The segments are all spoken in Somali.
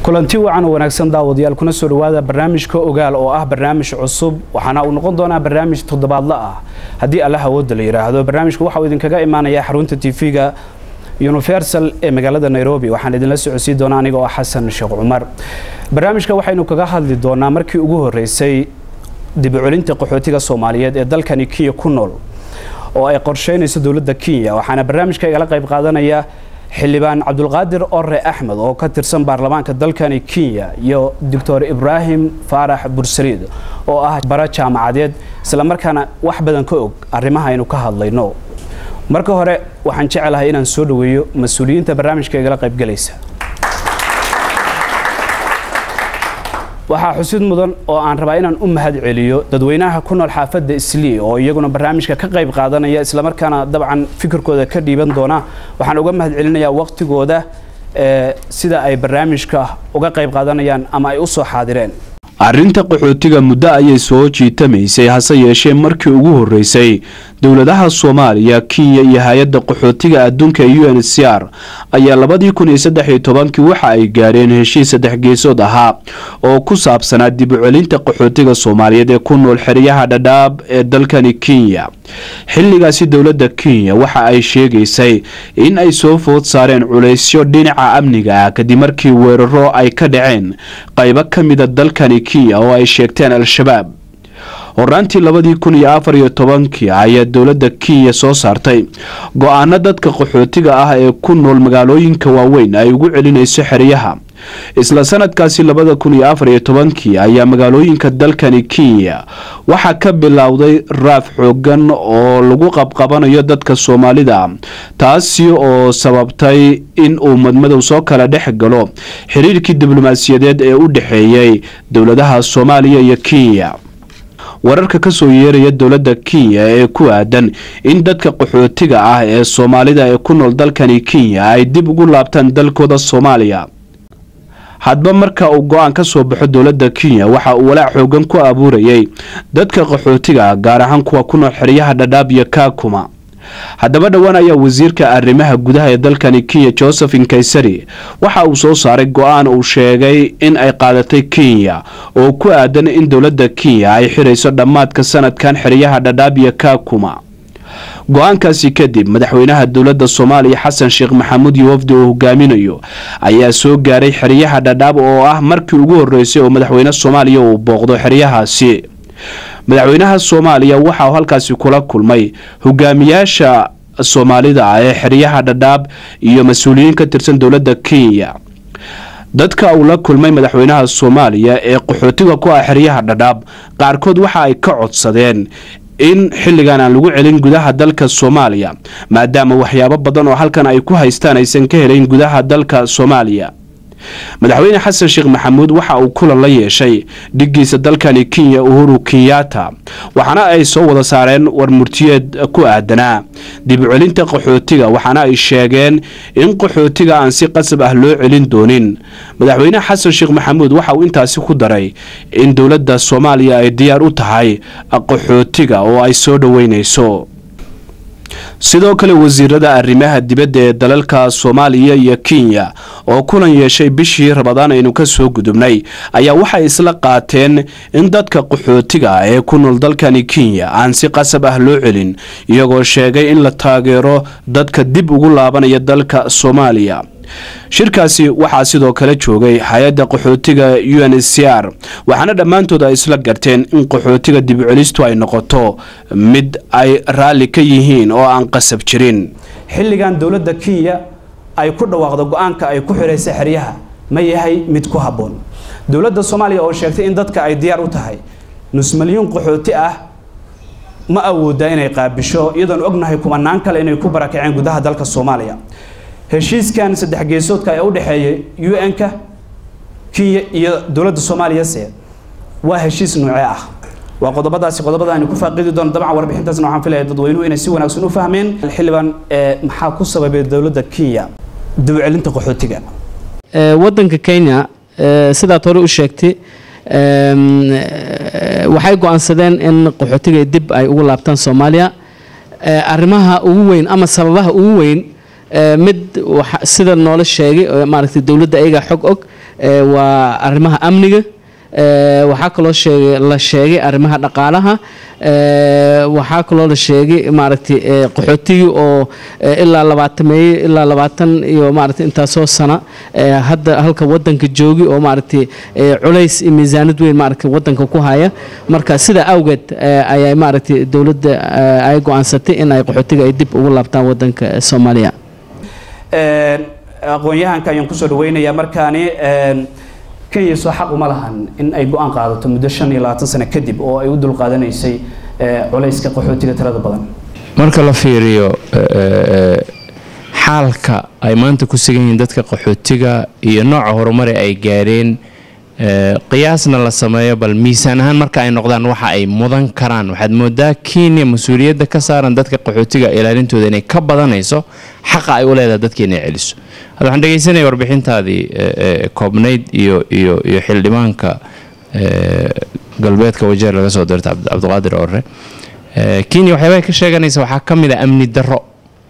kulanti wacan oo wanaagsan daawadayaal kuna soo dhawaada barnaamijka ogaal oo ah barnaamij cusub waxaana uu noqon doonaa barnaamij toddobaadla ah haddii alla hawooda la yidhaahdo barnaamijku waxa uu idinkaga imaanayaa xarunta tv-ga universal ee magaalada nairobi waxaan idinla socodsiin doonaa aniga oo xasan sheekh cumar barnaamijka waxaynu kaga hadli doonaa markii ugu horeysay dibucelinta qaxootiga soomaaliyeed ee dalkani kenya ku nool oo ay qorsheynayso dowladda kenya waxaana barnaamijka igala qayb qaadanaya xildhibaan cabdulqaadir ore axmed oo ka tirsan baarlamaanka dalkani kenya iyo doctor ibraahim faarax bursaliid oo ah bara jaamacadeed islamarkaana wax badan ka og arrimaha aynu ka hadlayno marka hore waxaan jecelahay inaan soo dhaweeyo mas-uuliyiinta barnaamijka igala qaybgelaysa waxaa xusid mudan oo aan rabaa inaan u mahad celiyo dadweynaha ku nool xaafadda islii oo iyaguna barnaamijka ka qayb qaadanaya islamarkaana dabcan fikirkooda ka dhiiban doona waxaan uga mahad celinayaa waqtigooda sida ay barnaamijka uga qayb qaadanayaan ama ay u soo xaadireen arrinta qaxootiga muddo ayay soo jiitamaysay hase yeeshee markii ugu horreysay dowladaha soomaaliya kenya iyo hay-adda qaxootiga adduunka u n c r ayaa labadii kun iyo saddex iyo tobankii waxa ay gaadheen heshiis saddex geesood ahaa oo ku saabsanaa dib u celinta qaxootiga soomaaliyeed ee ku nool xeryaha dhadhaab ee dalkani kenya xilligaasi dowladda kenya waxa ay sheegaysay in ay soo food saareen culaysyo dhinaca amniga ah kadib markii weeraro ay ka dhaceen qaybo ka mida dalkani kenya oo ay sheegteen al-shabaab horaantii labadii kun iyo afar iyo tobankii ayaa dowladda kenya soo saartay go-aano dadka qaxootiga ah ee ku nool magaalooyinka waaweyn ay ugu celinayso xeryaha isla sanadkaasi labada kun iyo afar iyo tobankii ayaa magaalooyinka dalkani kenya waxaa ka bilowday raaf xoogan oo lagu qabqabanayo dadka soomaalida taasi oo sababtay in uu madmadow soo kala dhex galo xiriirkii diblomaasiyadeed ee u dhexeeyey dowladaha soomaaliya iyo kenya wararka ka soo yeeraya dowladda kenya ee ku aadan in dadka qaxootiga ah ee soomaalida ee ku nool dalkani kenya ay dib ugu laabtaan dalkooda soomaaliya hadba marka uu go-aan ka soo baxo dowladda kenya waxa uu walaac xoogan ku abuurayay dadka qaxootiga gaar ahaan kuwa ku nool xeryaha dhadhaab iyo kaakuma haddaba dhowaan ayaa wasiirka arrimaha gudaha ee dalkani kenya joseph inkaysari waxa uu soo saaray go-aan uu sheegay in ay qaadatay kenya oo ku aadan in dowladda kenya ay xirayso dhammaadka sanadkan xeryaha dhadhaab iyo kaakuma go-aankaasi kadib madaxweynaha dowladda soomaaliya xasan sheekh maxamuud iyo wafdi uu hogaaminayo ayaa soo gaaray xeryaha dhadhaab oo ah markii ugu horreysay oo madaxweyne soomaaliya uu booqdo xeryahaasi madaxweynaha soomaaliya waxa uu halkaasi kula kulmay hogaamiyaasha soomaalida ee xeryaha dhadhaab iyo mas-uuliyiin ka tirsan dowladda kenya dadka uu la kulmay madaxweynaha soomaaliya ee qaxootiga ku ah xeryaha dhadhaab qaarkood waxa ay ka codsadeen in xilligan aan lagu celin gudaha dalka soomaaliya maadaama waxyaabo badan oo halkan ay ku haystaan aysan ka helayn gudaha dalka soomaaliya madaxweyne xasan sheekh maxamuud waxa uu kulan la yeeshay dhigiisa dalkani kenya uhuru kenyatta waxaana ay soo wada saareen war murtiyeed ku aadanaa dib u celinta qaxootiga waxaana ay sheegeen in qaxootiga aan si qasab ah loo celin doonin madaxweyne xasan sheekh maxamuud waxa uu intaasi ku daray in dowladda soomaaliya ay diyaar u tahay qaxootiga oo ay soo dhoweynayso sidoo kale wasiirada arrimaha dibadda ee dalalka soomaaliya iyo kenya oo kulan yeeshay bishii rabadaan aynu ka soo gudubnay ayaa waxay isla qaateen in dadka qaxootiga ee ku nool dalkani kenya aan si qasab ah loo celin iyagoo sheegay in la taageero dadka dib ugu laabanaya dalka soomaaliya shirkaasi waxaa sidoo kale joogay hay-adda qaxootiga u n c r waxaana dhammaantood ay isla garteen in qaxootiga dibucelistu ay noqoto mid ay raalli ka yihiin oo aan qasab jirin xilligan dowladda kenya ay ku dhawaaqdo go-aanka ay ku xiraysa xeryaha ma yahay mid ku habboon dowladda soomaaliya oo sheegtay in dadka ay diyaar u tahay nus milyuun qaxooti ah ma awoodaa inay qaabisho iyadoon ognahay kumanaan kale inay ku barakaceen gudaha dalka soomaaliya heshiiskan saddex geesoodka ee u dhexeeya u n-ka kenya iyo dowladda soomaaliyase waa heshiis noocee ah waa qodobadaasi qodobada aynu ku faaqidi doono dabcan warbixintaasna waxaan filaya dadweynuhu inay si wanaagsan u fahmeen xildhibaan maxaa ku sababay dowladda kenya dib u celinta qaxootiga waddanka kenya sidaad hore u sheegtay waxay go-aansadeen in qaxootiga dib ay ugu laabtaan soomaaliya arrimaha ugu weyn ama sababaha ugu weyn Eh, mid waxa- sida noola sheegay oo maaragtay dowladda ayagaa xog og eh, waa arrimaha amniga Eh, waxaa kaloo sheegay la sheegay arrimaha dhaqaalaha Eh, waxaa kaloo la sheegay maaragtay eh, qaxootigii oo eh, ilaa labaatan meeye ilaa labaatan iyo maaragtay intaasoo sana eh, hadda halka wadanka joogi oo maaragtay eh, culays iyo miisaanad weyn maaragtay wadanka ku haya marka sidaa awgeed eh, ayay maaragtay dowladda eh, ay go-aansatay in ay qaxootiga ay dib ugu laabtaan wadanka eh, soomaaliya Een, aqoon-yahanka ayaan kusoo dhaweynayaa markaani een, kenya soo xaq uma lahan in ay go-aan qaadato muddo shan iyo labaatan sano kadib oo ay u dulqaadanaysay ee, culayska qaxootiga tirada badan marka la fiiriyo eh, xaalka ay maanta ku sugan yihiin dadka qaxootiga iyo nooca horumare ay gaareen eh, qiyaasna la sameeyo bal miisaan ahaan marka ay noqdaan waxa ay mudan karaan waxaad moodaa kenya mas-uuliyadda ka saaran dadka qaxootiga ilaalintooda inay ka badanayso xaqa ay u leedahay dadka inay celiso hadda waxaan dhegaysanaya warbixintaadii eh, eh, koobnayd iyo iyo iyo xildhibaanka eh, galbeedka wajeer laga soo dirta Cabd- cabdiqaadir orre Eh, kenya waxyaabaha ka sheeganaysa waxaa ka mid a amni darro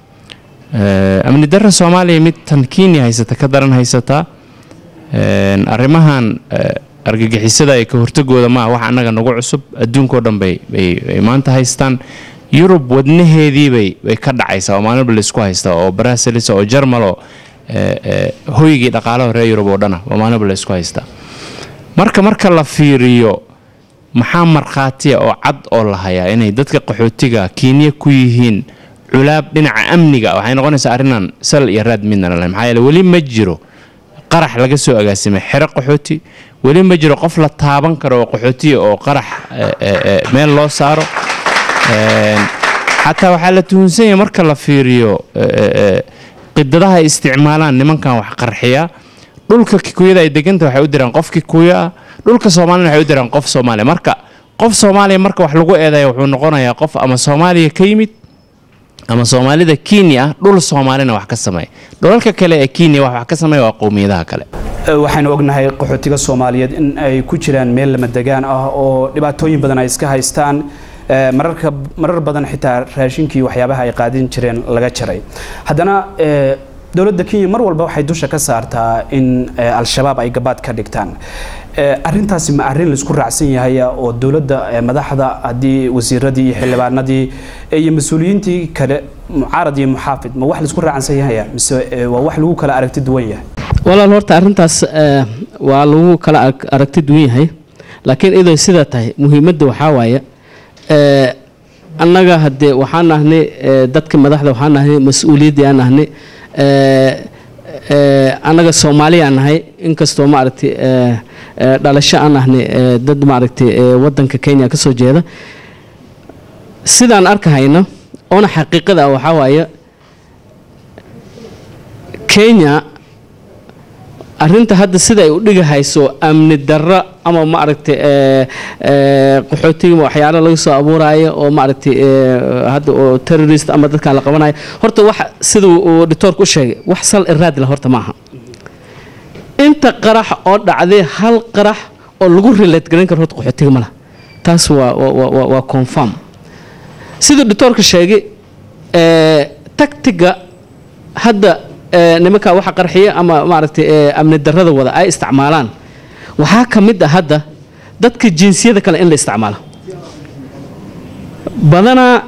Eh, amni darro soomaaliya mid tan kenya haysata ka daran haysataa Een, arrimahan eh, argagixisada ee ka hortagooda maaha wax annaga nagu cusub adduunkao dhan bay bay bay maanta haystaan yurub wadnaheedii bay bay ka dhacaysaa oo maalinba laysku haystaa oo brasilis oo jarmalo eh, eh, hoygii dhaqaalaha reer yurub oo dhana oo maalinba laysku haystaa marka marka la fiiriyo maxaa markhaatiya oo cad oo la hayaa inay dadka qaxootiga kenya ku yihiin culaab dhinaca amniga waxay noqonaysaa arrinaan sal iyo raad midna lalahay maxaa yeele weli ma jiro qarax laga soo agaasimay xero qaxooti weli ma jiro qof la taaban karo oo qaxootiya oo qarax eh, eh, eh, meel loo saaro Een, xataa waxaa la tuhunsan yahay marka la fiiriyo eh, eh, eh, qidadaha ay isticmaalaan nimankan wax qarxiya dhulka kikuyada ay deganta waxay u diraan qof kikuya ah dhulka soomaalina waxay u diraan qof soomaaliya marka qof soomaaliya marka wax lagu eedaya wuxuu noqonayaa qof ama soomaaliya ka yimid ama soomaalida kenya ah dhul soomaalina wax ka sameeya dhulalka kale ee kenya wax wax ka sameeya waa qowmiyadaha kale Ee, waxaynu ognahay qaxootiga soomaaliyeed in ay ku jiraan meel lama degaan ah oo dhibaatooyin badan ay iska haystaan ee, mararka marar badan xitaa raashinkii waxyaabaha ay qaadin jireen laga jaray haddana ee, dowladda kenya mar walba waxay dusha ka saartaa in ee, al-shabaab ay gabaad ka dhigtaan Ee, arrintaasi ma arrin laisku raacsan yahay oo dowladda ee, madaxda haddii wasiiradii iyo xildhibaanadii ee, iyo mas-uuliyiintii kale mucaarad iyo muxaafid ma wax laisku raacsan yahay mise ee, waa wax lagu kala aragti duwan yahay walaal horta arrintaas eh, waa lagu kala arag- aragti duwan yahay laakiin iday sidaa tahay muhiimadda waxaa waaye eh, annaga haddee waxaan nahnay eh, dadka madaxda waxaan nahnay mas-uuliyaddii aan nahnay eh, eh, annaga soomaaliyaan nahay inkastoo maaragtay eh, eh, dhalasho aan nahnay eh, dad maaragtay eh, waddanka kenya ka soo jeeda sidaan arkahayno oona xaqiiqada ah waxaa waaye kenya arrinta hadda sida ay u dhigahayso amni darro ama maaragtay ee, ee, qaxootiga waxyaalo laga soo abuuraayo oo maaragtay ee, hadda oo terrorist ama dadkan la qabanayo horta wax sida uu dhitoorku u sheegay wax sal iraad la horta maaha inta qarax oo dhacday hal qarax oo lagu relate garan karo horta qaxootiga ma laha taas waa waa- waa waa- waa confirm siduu dhitoorka sheegay ee, tactiga hadda ee, nimanka waxa qarxiya ama maaragtay ee, amni darrada wada ay isticmaalaan waxaa ka mid ah hadda dadka jinsiyada kale in la isticmaalo badanaa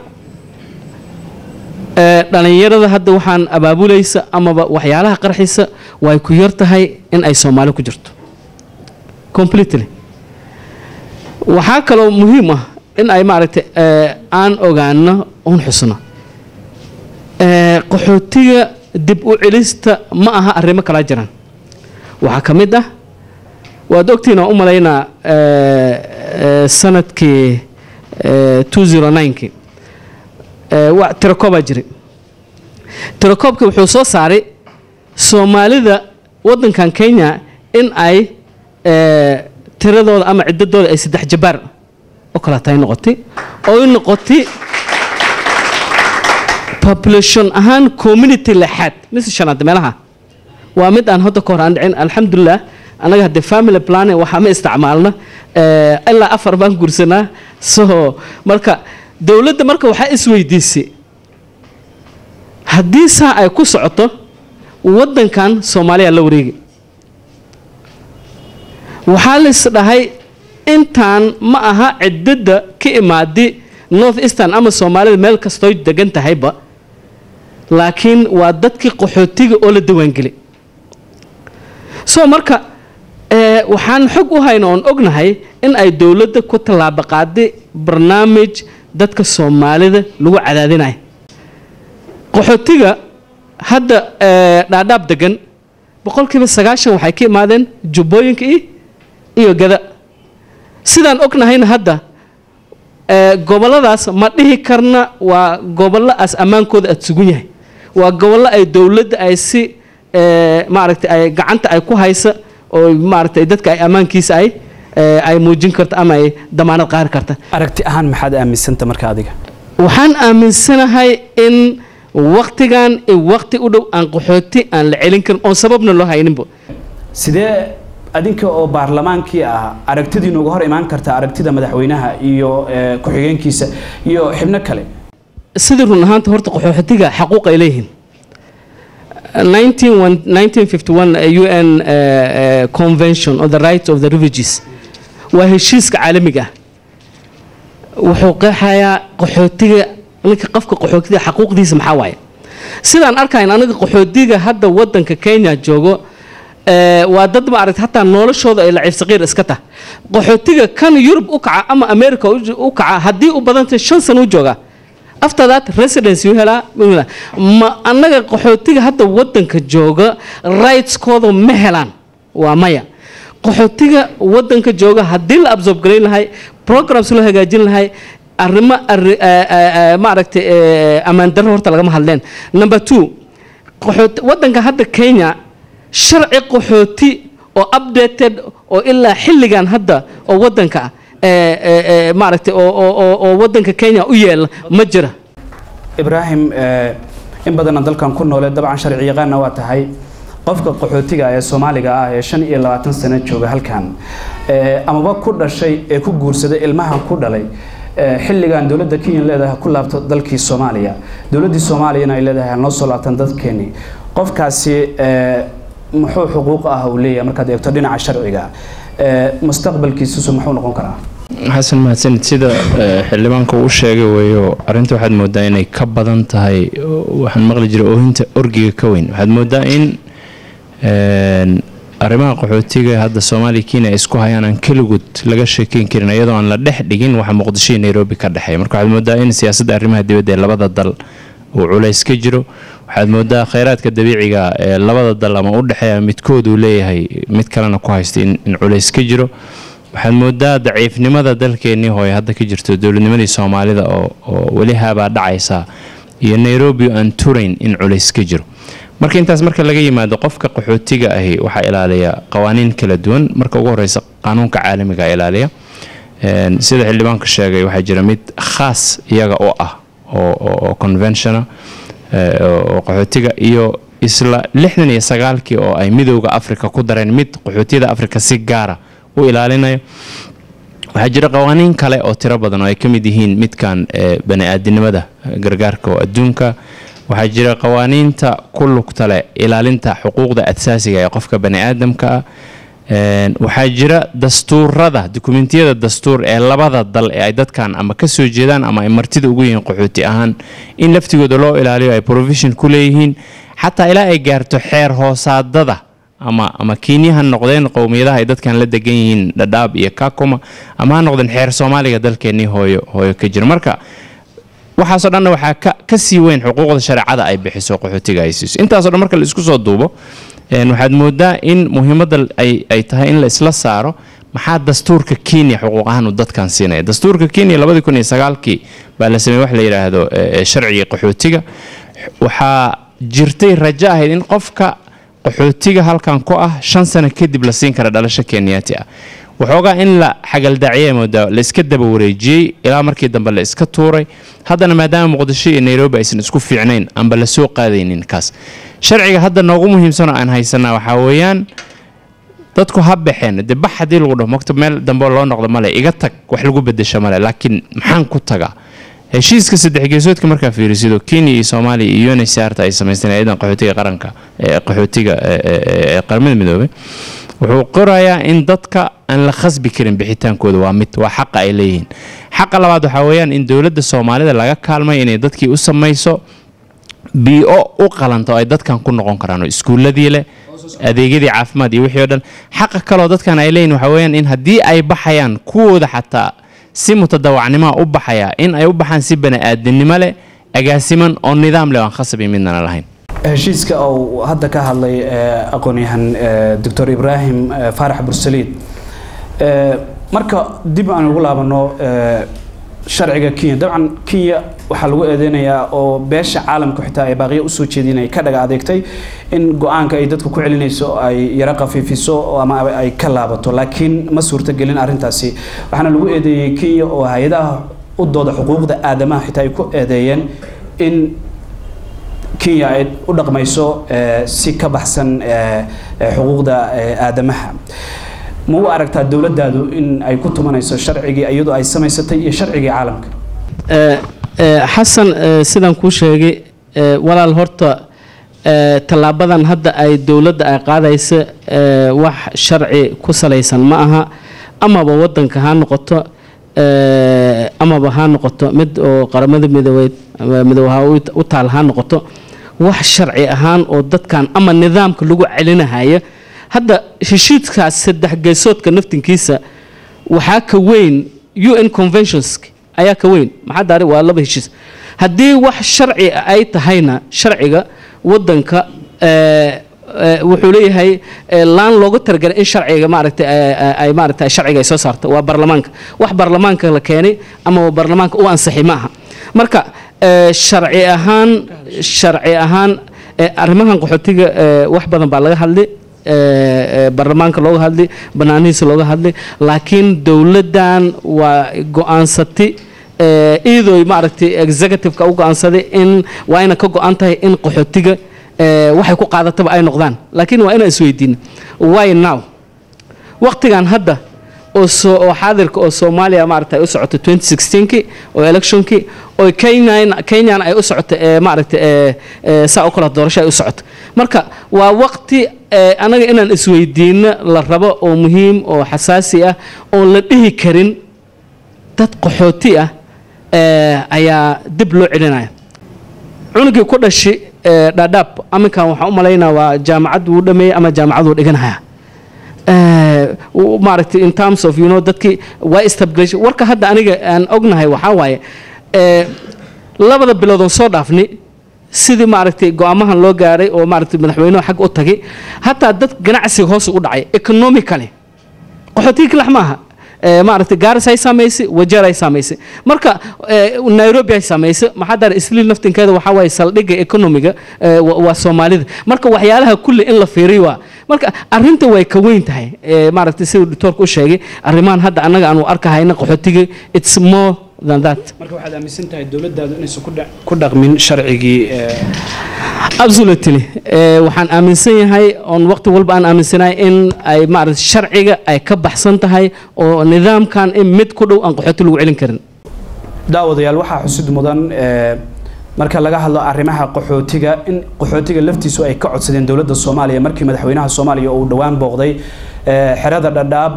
ee, dhallinyarada hadda waxaan abaabulaysa amaba waxyaalaha qarxisa way ku yar tahay in ay soomaali ku jirto completely waxaa kaloo muhiim ah in ay maaragtay ee, aan ogaano un xusno ee, qaxootiga dib u celista ma aha arrimo kala jiraan waxaa ka mid ah waad ogtiin oo u malaynaa ee, ee, sanadkii ee, 209kii ee, wa- tirakoobaa jiray tirakoobkii wuxuu soo saaray soomaalida waddankan kenya in ay ee, tiradooda ama ciddadooda ay saddex jabaar oo kaleeta ay noqotay oo ay noqotay population ahaan community lexaad mise shanaad meelaha waa mid aan hadda ka hor aan dhicin alxamdulilah annaga haddee family planning waxaa ma isticmaalna eh, ilaa afar baan gursanaa so marka dowladda marka waxaa isweydiisay haddii saa ay ku socoto waddankan soomaaliya la wareegi waxaa lais dhahay intaan ma aha ciddada ka imaadi north eastern ama soomaalida meel kastooy degan tahayba laakiin waa dadkii qaxootiga oo la diiwaangelay so marka waxaan xog u hayna oon ognahay in ay dowladda ku tallaabo qaaday barnaamij dadka soomaalida lagu cadaadinayo qaxootiga hadda dhaadhaab degan boqolkiiba sagaashan waxay ka imaadeen jubbooyinka i iyo gada sidaan ognahayna hadda gobolladaas ma dhihi karna waa gobolloaas ammaankooda aada sugun yahay waa gobollo ay dowladda ay si maaragtay ay gacanta ay ku haysa oo maaragtay dadka ay ammaankiisa ay ay muujin karto ama ay damaanad qaari karta aragti ahaan maxaad aaminsanta marka adiga waxaan aaminsanahay in waktigan wakti u dhow aan qaxooti aan la celin karin oon sababna loo hayninba sidee adinka oo baarlamaankii ah aragtidiinu uga hor imaan karta aragtida madaxweynaha iyo ku-xigeenkiisa iyo xibno kale sidii run ahaanta horta qaxootiga xaquuq ay leeyihiin 1951 un convention on the rights of the refugees waa heshiiska caalamiga ah wuxuu qeexayaa qaxootiga ninka qofka qaxootiga xaquuqdiisa maxaa waaye sidaan arkayn aniga qaxootiga hadda wadanka kenya joogo waa dad maaragta hataa noloshooda ay laciif saqiir iska tah qaxootiga kan yurub u kaca ama america u kaca haddii u badantay shan sano u joogaa after that residence uu helaa ma annaga qaxootiga hadda wadanka jooga rightskooda ma helaan waa maya qaxootiga wadanka jooga haddii la absorb garayn lahay programs loo hagaajin lahay arrimo maaragtay ammaan darro horta lagama hadleen number two qaxooti wadanka hadda kenya sharci qaxooti oo updated oo ilaa xilligan hadda oo wadanka ah maaragtay oo wadanka kenya u yeela ma jira ibraahim in badana dalkan ku noole dabcan sharci yaqaanna waa tahay qofka qaxootiga ee soomaaliga ah ee shan iyo labaatan sano jooga halkan amaba ku dhashay ee ku guursaday ilmahan ku dhalay xilligan dowladda kenya leedahay ku laabto dalkii soomaaliya dowladdii soomaaliyana ay leedahay noo soo laabtan dadkeeni qofkaasi muxuu xuquuq ah uu leeyahay markaad eegto dhinaca sharciga mustaqbalkiisusu muxuu noqon karaa xasan mahadsanid sida xildhibaanka uu sheegay weeyo arrinta waxaad moodaa inay ka badan tahay waxaan maqli jiray oohinta orgiga ka weyn waxaad moodaa in arrimaha qaxootiga hadda soomaaliya kenya ay isku hayaan aan keligood laga sheekeyn karin iyadoo aan la dhex dhigin waxa muqdisho iyo nairobi ka dhexeeya marka waxaad moodaa in siyaasadda arrimaha dibadda ee labada dal uu culays ka jiro waxaad moodaa kheyraadka dabiiciga ee labada dal ama u dhexeeya midkood uu leeyahay mid kalena ku haysta in culays ka jiro waxaad moodaa daciifnimada dalkeennii hooye hadda ka jirto dowladnimadii soomaalida oo weli haabaa dhacaysa iyo nairobi aan turayn in culays ka jiro marka intaas marka laga yimaado qofka qaxootiga ahi waxaa ilaaliya qawaaniin kala duwan marka ugu horeysa qaanuunka caalamiga ilaaliya sida xildhibaanka sheegay waxaa jira mid khaas iyaga oo ah oo conventiona oo qaxootiga iyo isla lixdan iyo sagaalkii oo ay midowda africa ku dareen mid qaxootiyada africa si gaara u ilaalinayo waxaa jira qawaaniin kale oo tiro badan oo ay ka mid yihiin midkan bani-aadinimada gargaarka oo adduunka waxaa jira qawaaniinta ku lugta leh ilaalinta xuquuqda asaasiga ee qofka bani-aadamka ah waxaa jira dastuurada dukumentiyada dastuur ee labada dal ee ay dadkan ama ka soo jeedaan ama ay martida ugu yihiin qaxooti ahaan in laftigooda loo ilaaliyo ay provision ku leeyihiin xataa ilaa ay gaarto xeer hoosaadada ama ama kiinyaha noqdeen qowmiyadaha ay dadkan la degan yihiin dhadhaab iyo kakuma ama ha noqdeen xeer soomaaliga dalkeennii hooyo hooyo ka jira marka waxaasoo dhanna waxaa ka ka sii weyn xuquuqda shareecada ay bixiso qaxootiga ay siiso intaasoo dhan marka la isku soo duubo waxaad moodaa in muhiimadda ay tahay in la isla saaro maxaa dastuurka kenya xuquuq ahaan uu dadkan siinaya dastuurka kenya labadii kun iyo sagaalkii baa la sameeyey wax la yidhaahdo sharciga qaxootiga waxaa jirtay rajo ahayd in qofka qaxootiga halkan ku ah shan sano kadib la siin kara dhalasho kenyaati ah waxoogaa in la xagaldaaciyay moodaa la iska daba wareejiyey ilaa markii dambe la iska tuuray haddana maadaama muqdisho iyo nairobi aysan isku fiicnayn amba la soo qaadaynin kaas sharciga hadda noogu muhiimsanoo aan haysanaa waxaa weeyaan dadku ha baxeen dee bax haddii lagu dhaho mogta meel dambe loo noqdo male iga tag wax lagu bedesho male laakiin maxaan ku tagaa heshiiska saddex geesoodka markaa fiirisido kenya iyo soomaaliya iyo unsrta ay samaysteen ciidan qaxootiga qaranka ee qaxootiga ee qaramada midoobay wuxuu qorayaa in dadka aan la khasbi karin bixitaankooda waa mid waa xaqa ay leeyihiin xaqa labaad waxaa weeyaan in dowladda soomaalida laga kaalmay inay dadkii u samayso bii-o u qalanto ay dadkan ku noqon karaan oo iskuuladii leh adeegyadii caafimaad iyo wixii o dhan xaqa kaloo dadkan ay leeyihin waxaa weeyaan in haddii ay baxayaan kuwooda xataa si mutadawacnimaa u baxaya in ay u baxaan si bani-aadinimo leh agaasiman oo nidaam leh oo aan khasabi midnana lahayn heshiiska uu hadda ka hadlay aqoon-yahan doctor ibraahim faarax bursaliid marka dib aan ugu laabano sharciga kenya dabcan kenya waxaa lagu eedeynayaa oo beesha caalamka xitaa ay baaqiya usoo jeedinay ka dhaga adeegtay in go-aanka ay dadku ku celinayso ay yaro qafiifiso ama ay ka laabato laakiin ma suurtagelin arrintaasi waxaana lagu eedeeyey kenya oo hay-adaha u dooda xuquuqda aadamaha xitaa ay ku eedeeyeen in kenya ay u dhaqmayso si ka baxsan xuquuqda aadamaha ma u aragtaa dowladdaadu in ay ku tumanayso sharcigii iyadoo ay samaysatay iyo sharcigii caalamka xasan sidaan kuu sheegay walaal horta tallaabadan hadda ay dowladda ay qaadaysa wax sharci ku salaysan ma aha amaba wadanka ha noqoto amaba ha noqoto mid oo qaramada midoobeed midoobaha u taal ha noqoto wax sharci ahaan oo dadkan ama nidaamka lagu celinahaya hadda heshiiskaas saddex geesoodka naftinkiisa waxaa ka weyn u n conventions ayaa ka weyn maxaa daari waa laba heshiis haddii wax sharci ay tahayna sharciga wadanka wuxuu leeyahay laan looga talagalay in sharciga maaragtay ay maaragtay sharciga ay soo saarto waa baarlamaanka wax baarlamaanka la keenay ama baarlamaanka u ansixi ma aha marka sharci ahaan sharci ahaan arrimahan qaxootiga wax badan baa laga hadlay baarlamaanka looga hadlay banaanihiisa looga hadlay laakiin dowladdan waa go-aansatay iyadoo maaragtay executive-ka u go-aansaday in waa ina ka go-an tahay in qaxootiga waxay ku qaadataba ay noqdaan laakiin waa inaan isweydiina why now waqtigan hadda oo soo oo xaadirka oo soomaaliya maaragtay ay u socoto 2016kii oo electionkii oo kenyan kenyan ay u socoto ee maaragtay ee saa u kala doorasho ay u socoto marka waa waqti anaga inaan isweydiino la rabo oo muhiim oo xasaasi ah oon la dhihi karin dad qaxooti ah ayaa dib loo celinaya cunugii ku dhashi dhaadhaab aminkan waxaan u malaynaa waa jaamacad wuu dhameeyey ama jaamacaduu dhiganaya maaragtay in terms of you know dadkii waa establish warka hadda aniga aan ognahay waxaa waaye labada biloodoon soo dhaafni sidii maaragtay go-aamahan loo gaaray oo maaragtay madaxweynuhu xag u tagay hataa dad ganacsiga hoos u dhacay economically qaxootiga kilax maaha maaragtay gaaris ay saamaysay wajeer ay saamaysay marka nairobi ay saamaysay maxaa daara isliil naftinkeeda waxaa waaye saldhigga economiga waa soomaalida marka waxyaalaha kulli in la fiiriyo waa marka arrinta way ka weyn tahay maaragtay siduu doctoorka u sheegay arrimahan hadda annaga aanu arkahayna qaxootiga it's more than that marka waxaad aaminsan tahay dowladdaadu inaysan ku dhaqmin sharcigii absolutely waxaan aaminsan yahay oon waqti walba aan aaminsanahay in ay maaragtay sharciga ay ka baxsan tahay oo nidaamkan in mid ku dhow aan qaxooti lagu celin karin daawadayaal waxaa xusid mudan marka laga hadlo arrimaha qaxootiga in qaxootiga laftiisu ay ka codsadeen dowladda soomaaliya markii madaxweynaha soomaaliya uu dhowaan booqday xerada dhadhaab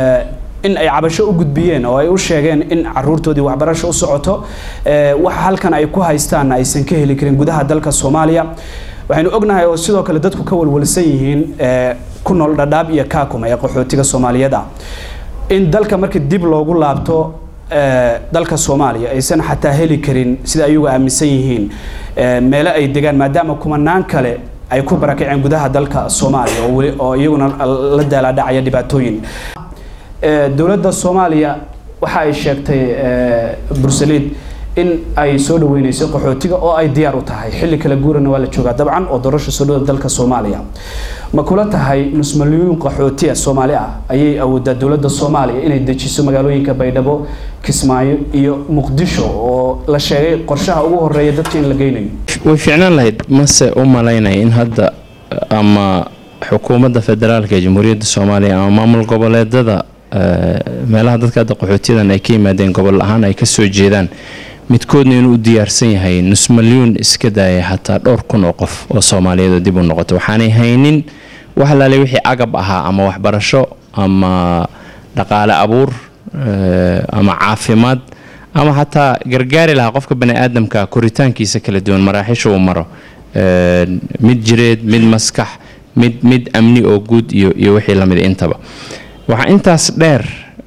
in ay cabasho u gudbiyeen oo ay u sheegeen in caruurtoodii waxbarasho u socoto waxa halkan ay ku haystaan aysan ka heli karin gudaha dalka soomaaliya waxaynu ognahay oo sidoo kale dadku ka walwalsan yihiin ku nool dhadhaab iyo kaakuma ee qaxootiga soomaaliyeed ah in dalka marka dib loogu laabto dalka soomaaliya aysan xataa heli karin sida ayagu aaminsan yihiin meelo ay degaan maadaama kumanaan kale ay ku barakaceen gudaha dalka soomaaliya oo weli oo iyaguna la daalaadhacaya dhibaatooyin dowladda soomaaliya waxa ay sheegtay bursaliid in ay soo dhaweyneyso qaxootiga oo ay diyaar u tahay xilli kala guurana waa la joogaa dabcan oo doorasha soo dhawda dalka soomaaliya ma kula tahay nus milyuun qaxootiya soomaali ah ayay awoodaa dowladda soomaaliya inay dejiso magaalooyinka baydhabo kismaayo iyo muqdisho oo la sheegay qorshaha ugu horeeya dadka in la geynayo way fiicnaan lahayd mase u malaynaya in hadda ama xukuumadda federaalka ee jamhuuriyadda soomaaliya ama maamul goboleedada meelaha dadka hadda qaxootiyadan ay ka yimaadeen gobol ahaan ay ka soo jeedaan midkoodna inuu u diyaarsan yahay nus malyuun iska daaya xataa dhowr kun oo qof oo soomaaliyeed oo dib u noqota waxaanay haynin wax laale wixii agab ahaa ama waxbarasho ama dhaqaale abuur ama caafimaad ama xataa gargaari lahaa qofka bani aadamka koritaankiisa kala duwan maraaxisha uu maro mid jireed mid maskax mid mid amni oo guud iyo iyo wixii lamid intaba waxaa intaas dheer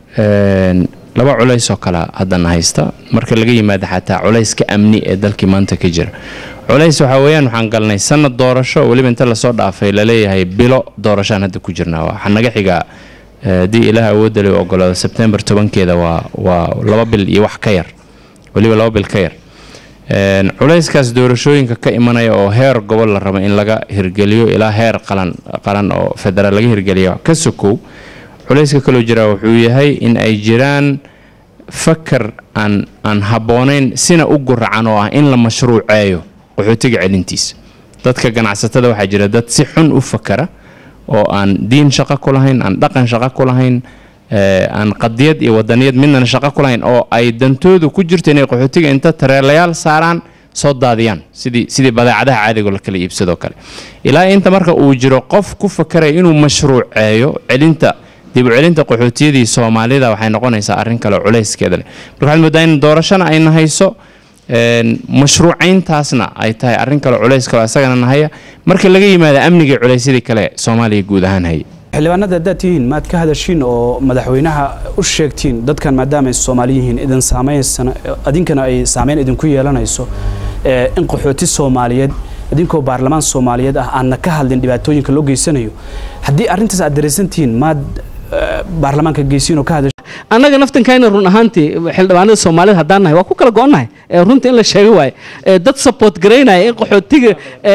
laba culays oo kale haddana haysta marka laga yimaado xataa culayska amni ee dalkii maanta ka jira culays waxaa weeyaan waxaan galnay sanad doorasho weliba inta lasoo dhaafay laleeyahay bilo doorashaan hadda ku jirnaa waxaa naga xigaa haddii ilaah awoodda le ogolaado sebtembar tobankeeda waa waa laba bil iyo wax ka yar weliba laba bil ka yar culayskaas doorashooyinka ka imanaya oo heer gobol la rabo in laga hirgeliyo ilaa heer qalan qaran oo federaal laga hirgeliyo ka sokow culayska kaloo jiraa wuxuu yahay in ay jiraan fakar aan aan habboonayn sina u guracan oo ah in la mashruuceeyo qaxootiga celintiisa dadka ganacsatada waxaa jira dad si xun u fakara oo aan diin shaqo ku lahayn aan dhaqan shaqo ku lahayn aan qadiyad iyo wadaniyad midnana shaqo ku lahayn oo ay dantoodu ku jirto inay qaxootiga inta tareelayaal saaraan soo daadiyaan sidii sidii badeecadaha caadigo la kala iibsadoo kale ilaa inta marka uu jiro qof ku fakaraya inuu mashruuceeyo celinta dib u celinta qaxootiyadii soomaalida waxay noqonaysaa arrin kale culayskeeda leh marka waxaad moodaa in doorashana ayna hayso mashruucayntaasna ay tahay arrin kale culays kale isagana nahaya marka laga yimaado amnigii culaysyadii kale soomaaliya guud ahaan haya xildhibaanada haddaad tihiin maad ka hadashiin oo madaxweynaha u sheegtiin dadkan maadaama ay soomaali yihiin idin saamaynaysan idinkana ay saameyn idinku yeelanayso in qaxooti soomaaliyeed idinkoo baarlamaan soomaaliyeed ah aadna ka hadlin dhibaatooyinka loo geysanayo haddii arrintaas aad daraysantihiin maad baarlamaanka geysiin oo ka hadash annaga naftankayna run ahaantii xildhibaanada soomaalida haddaan nahay waa ku kala go-onnahay runta in la sheego waaye dad support garaynaya in qaxootiga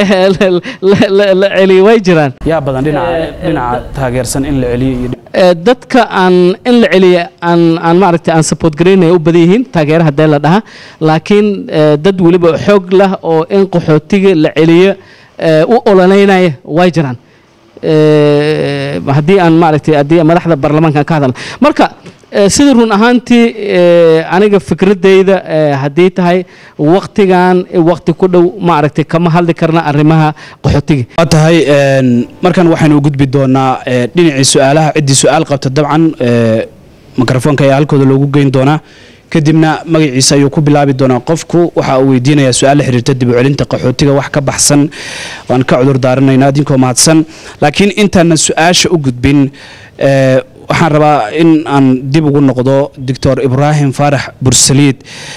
la celiyo way jiraan yaa badan dhinaca dhinaca taageersan in la celiyo iyo dadka aan in la celiya aan aan maaragtay aan support garaynaya u badan yihiin taageera haddee la dhaha laakiin dad weliba xoog lah oo in qaxootiga la celiyo u ololeynaya way jiraan haddii aan maaragtay haddii madaxda baarlamaanka ka hadalna marka sida run ahaantii aniga fikradeyda haddii tahay waktigan wakti ku dhow maaragtay kama hadli karna arrimaha qaxootiga waa tahay markan waxaynu u gudbi doonaa dhinacii su-aalaha ciddii su-aal qabta dabcan mikrofoonka ayaa halkooda loogu geyn doonaa kadibna magaciisa ayuu ku bilaabi doonaa qofku waxa uu weydiinayaa su-aal la xiriirta dib u celinta qaxootiga wax ka baxsan waan ka cudur daaranaynaa idinkoo mahadsan laakiin intaanan su-aasha u gudbin waxaan rabaa in aan dib ugu noqdo doctor ibraahim faarax bursaliid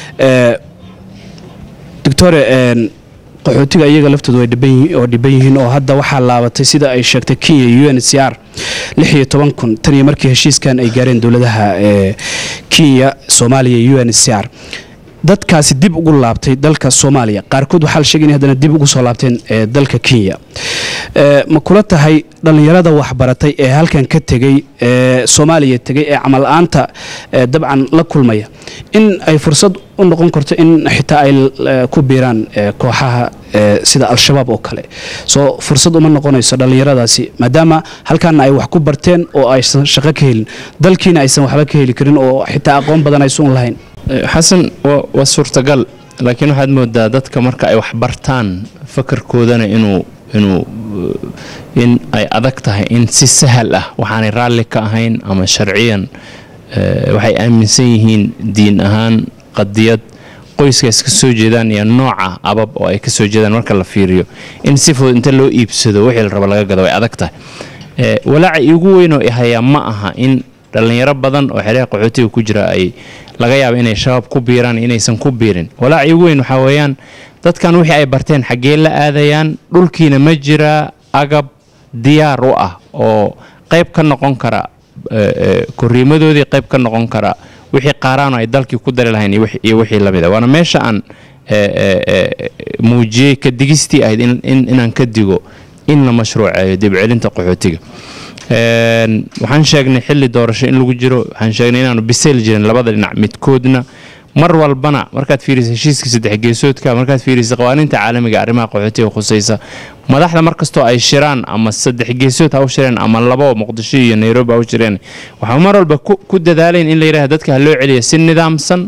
doctore qaxootiga iyaga laftoodu way dhiban oo dhiban yihiin oo hadda waxaa laabatay sida ay sheegtay kenya u n c r lix iyo toban kun tan iyo markii heshiiskan ay gaareen dowladaha kenya soomaaliya iyo u n c r dadkaasi dib ugu laabtay dalka soomaaliya qaarkood waxaa la sheegay in haddana dib ugu soo laabteen dalka kenya ma kula tahay dhallinyarada waxbaratay ee halkan ka tegey ee soomaaliya tegey ee camal la-aanta dabcan la kulmaya in ay fursad u noqon karto in xitaa ay ku biiraan kooxaha sida al-shabaab oo kale soo fursad uma noqonayso dhallinyaradaasi maadaama halkaana ay wax ku barteen oo aysan shaqo ka helin dalkiina aysan waxba ka heli karin oo xitaa aqoon badan aysan lahayn xasan waa suurtagal laakiin waxaad moodaa dadka marka ay wax bartaan fakarkoodana inuu inuu in ay adag tahay in si sahal ah waxaanay raalli ka ahayn ama sharciyan waxay aaminsan yihiin diin ahaan qadiyad qoyska iska soo jeedaan iyo nooca abab oo ay ka soo jeedaan marka la fiiriyo in si fudud inta loo iibsado wixii la rabo laga gado way adag tahay walaaca iigu weyn oo hayaa ma aha in dhallinyaro badan oo xereha qaxootiga ku jira ay laga yaabo inay shabaab ku biiraan inaysan ku biirin walaaca iigu weyn waxaa weeyaan dadkan wixii ay barteen xaggee la aadayaan dhulkiina ma jiraa agab diyaar u ah oo qayb ka noqon kara koriimadoodii qayb ka noqon kara wixii qaaraano ay dalkii ku dari lahayn iyo wixii lamid a waana meesha aan muujiyey ka digistii ahayd inaan ka digo in la mashruuceeyo dibcelinta qaxootiga waxaan sheegnay xilli doorasho in lagu jiro waxaan sheegnay inaanu bisayl jirin labada dhinac midkoodna mar walbana markaad fiirisa heshiiska saddex geesoodka markaad fiirisa qawaaniinta caalamiga arrimaha qaxootiga khusaysa madaxda markastoo ay shiraan ama saddex geesood ha u shireen ama labo muqdisho iyo nairobi ha u shireen waxaa mar walba ku dadaalayn in la yidhahda dadka ha loo celiya si nidaamsan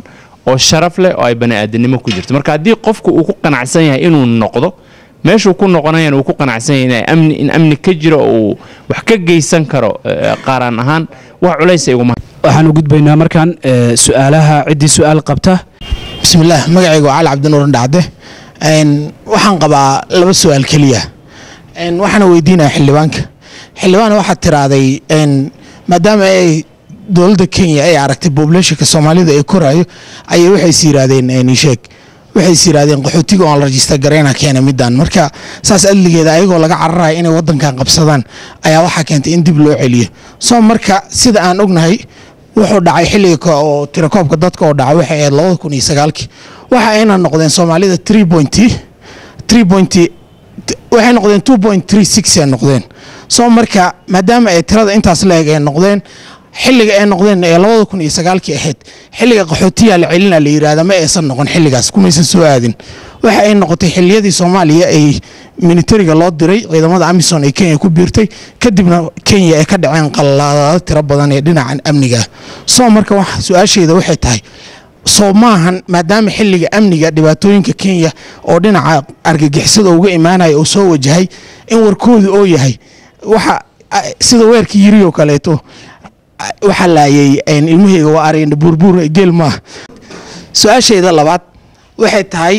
oo sharaf leh oo ay bani-aadanimo ku jirto marka haddii qofku uu ku qanacsan yahay inuu noqdo meeshuu ku noqonayan uu ku qanacsan yahay in amni in amni ka jiro oo uu wax ka geysan karo qaaraan ahaan wax culays ay iguma waxaan u gudbaynaa markaan su-aalaha ciddii su-aal qabta bismillaah magacaygu waa cali cabdinuuran dhacde waxaan qabaa laba su-aal keliya waxaana weydiinaya xildhibaanka xildhibaan waxaad tiraaday maadaama ay dowladda kenya ay aragtay bobulationka soomaalida ee koraayo ayay waxays yiraahdeen sheeg waxays yiraahdeen qaxootiga oon la rajista gareyna keena midaan marka saas adligeeda ayagoo laga cararaya inay wadankan qabsadaan ayaa waxaa keentay in dib loo celiyo soo marka sida aan ognahay wuxuu dhacay xilliga oo tirakoobka dadka oo dhacay waxay ahayd labada kun iyo sagaalkii waxa ayna noqdeen soomaalida three point three point waxay noqdeen two point three six ay noqdeen soo marka maadaama ay tirada intaas la-eg ay noqdeen xilliga ay noqdeen ee labada kun iyo sagaalkii ahayd xilliga qaxootiyaa la celina la yirahda ma aysan noqon xilligaas kumaysan soo aadin waxa ay noqotay xilliyadii soomaaliya ay militariga loo diray ciidamada amison ee kenya ku biirtay kadibna kenya ay ka dhaceen qalladaado tiro badan ee dhinacan amniga soo marka su-aasheeda waxay tahay soo maahan maadaama xilliga amniga dhibaatooyinka kenya oo dhinaca argagixisada uga imaanaya oo soo wajahay in warkoodu oo yahay waxa sida weerkii yiri oo kaleeto waxaa laayay ilmaheyga waa aragna buurbuur geel maaha su-aasheeda labaad waxay tahay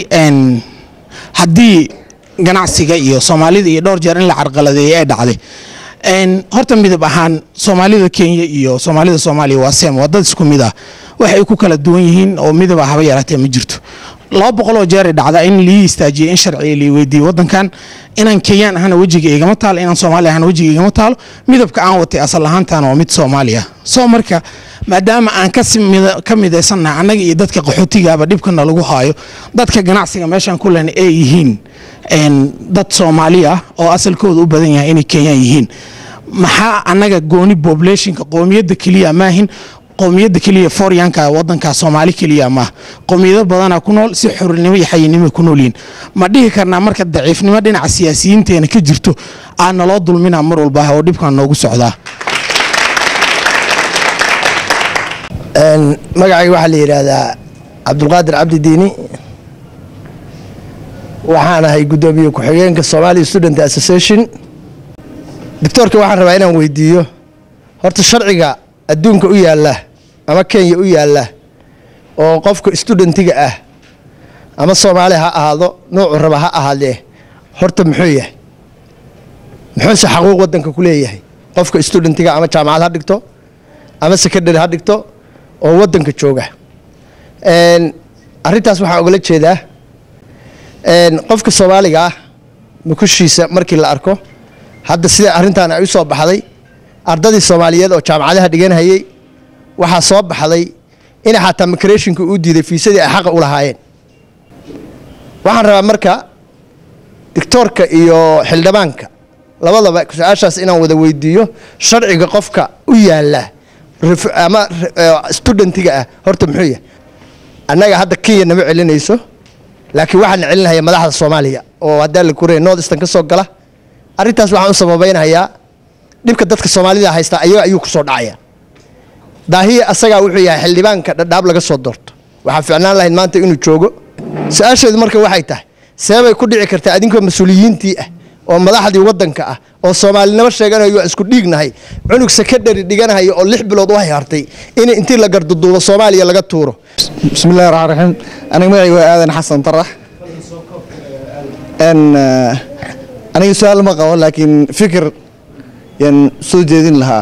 haddii ganacsiga iyo soomaalida iyo dhowr jeer in la carqaladeeyay ay dhacday horta midab ahaan soomaalida kenya iyo soomaalida soomaaliya waa sem waa dad isku mid ah waxay ku kala duwan yihiin oo midaba haba yaraatee ma jirto laba boqoloo jeeray dhacda in lii istaajiyay in sharciga lii weydiiyey wadankan inaan kenyaan ahana wejiga igama taalo inaan soomaali ahana wejiga igama taalo midabka aan watay asal ahaantan waa mid soomaaliya soo marka maadaama aan ka midaysannahay annaga iyo dadka qaxootigaaba dhibkana lagu haayo dadka ganacsiga meeshaan ku lena ay yihiin dad soomaali ah oo asalkooda u badan yahay inay kenyaan yihiin maxaa annaga gooni populationka qoomiyadda keliya maahin qowmiyadda keliya foryanka wadanka soomaali keliya maaha qowmiyado badana ku nool si xurinimo iyo xayinimo ku noolyihin ma dhihi karnaa marka daciifnimo dhinaca siyaasiyiinteena ka jirto aa naloo dulmina mar walba oo dhibkan noogu socdaa magacayga waxaa la yidhaahdaa cabdulqaadir cabdi diini waxaan ahay guddoomiye ku-xigeenka somalia student association doctoorka waxaan rabaa inaan weydiiyo horta sharciga adduunka u yaalla ama kenya u yaalla oo qofka studentiga ah ama soomaali ha ahaado nuucu raba ha ahaadee horta muxuu yahay muxuuse xaquuq wadanka ku leeyahay qofka studentiga ama jaamacad ha dhigto ama secondary ha dhigto oo wadanka jooga arintaas waxaan ogala jeedaa qofka soomaaliga ah mukushiisa markii la arko hadda sida arrintan ay u soo baxday ardadii soomaaliyeed oo jaamacadaha dhiganhayey waxaa soo baxday in xataa micrationka uu diiday fiisadii ay xaqa u lahaayeen waxaan rabaa marka doctoorka iyo xildhibaanka labadaba su-aashaas inaan wada weydiiyo sharciga qofka u yaala ama studentiga ah horta muxuu yahay annaga hadda kenya nama celinayso laakiin waxaan celinaya madaxda soomaaliya oo haddaa la kuray north eastern ka soo gala arrintaas waxaan u sababeynhayaa dhibka dadka soomaalida haysta ayaga ayuu kusoo dhacaya daahiya asagaa wuxuu yahay xildhibaanka dhadhaab laga soo doorto waxaa ficnaan lahayd maanta inuu joogo su-aasheedu marka waxay tahay seebay ku dhici kartaa adinkoo mas-uuliyiintii ah oo madaxdii wadanka ah oo soomaalinimo sheeganayo waa isku dhiignahay cunug secondary dhiganahayo oo lix bilood u hayhartay in intii la garduduubo soomaaliya laga tuuro bismillahi raxmaan raxiim aniga magacayga waa aadan xasan tarax n aniga su-aal ma qabo laakiin fikir yaan soo jeedin lahaa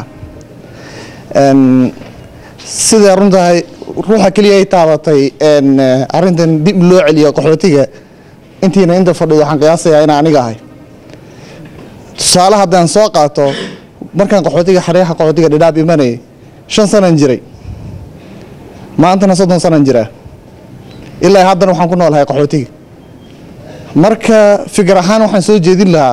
siday runtahay ruuxa keliya ay taabatay arrintan dib loo celiyo qaxootiga intiina inta fadhido waxaan qiyaasayaa inaan aniga ahay tusaale haddaan soo qaato markaan qaxootiga xareexa qaxootiga dhidhaab imanayay shan sanan jiray maantana soddon sanan jiraa ilaa haddana waxaan ku noolahay qaxootiga marka fikir ahaan waxaan soo jeedin lahaa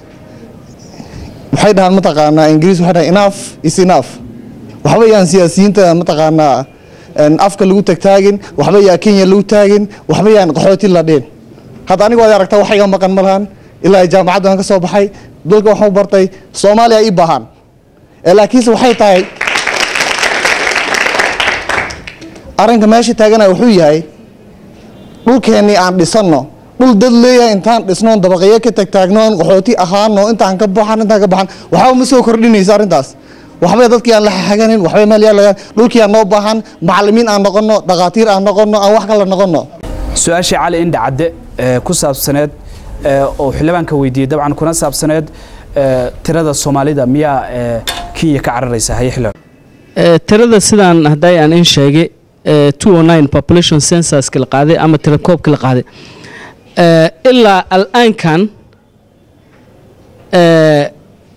waxay dhahaan mataqaanaa ingiriis waxay dhahaan enough is enough waxba yaan siyaasiyiinta mataqaanaa afka lagu tagtaagin waxba yaa kenya lagu taagin waxba yaan qaxooti la dheen hadda aniga waad aragtaa wax iga maqan ma lahan ilaa jaamacadda aan ka soo baxay dalka waxaan u bartay soomaaliya ii baahan laakiinse waxay tahay arrinka meesha taagana wuxuu yahay dhulkeennii aan dhisanno dhul dad leeyahay intaan dhisnoon dabaqyo ka tagtaagnoon qaxooti ahaano intaan ka baxan intaan ka baxan waxba ma soo kordhinaysa arrintaas waxbay dadkii aan la xaganin waxbay meel yaa lagaan dhulkii aan noo baahan macallimiin aan noqonno dhakhaatiir aan noqonno aan wax kale noqonno su-aashii cali indha cadde ee ku saabsaneed ee oo xildhibaanka weydiiyey dabcan kuna saabsaneed ee tirada soomaalida miyaa ee kenya ka cararaysa haye xildhibaan Eh, tirada sidaan hadday aan in sheegay eh, 209 population censuska la qaaday ama tirakoobka la qaaday Eh, ilaa al'aankan eh,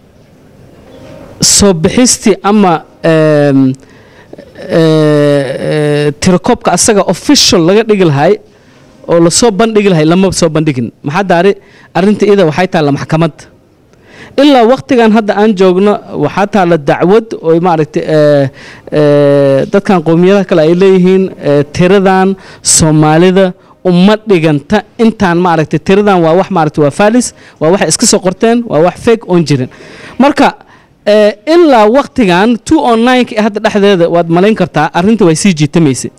soo bixistii ama em, eh, eh, tirakoobka asaga official laga dhigi lahay oo lasoo bandhigi lahay lama soo bandhigin maxaa daari arrinta iyada waxay taalla maxkamadda ilaa waktigan hadda aan joogno waxaa taalla dacwad oo maaragtay eh, eh, dadkan qowmiyadaha kale ay leeyihiin eh, tiradan soomaalida uma dhiganta intaan maaragtay tiradan waa wax maaragtay waa falis waa wax iska soo qorteen waa wax fake oon jirin marka eh, ilaa waktigan 209 ka hadda dhexdeeda waad malayn kartaa arrinta way sii jiitamaysay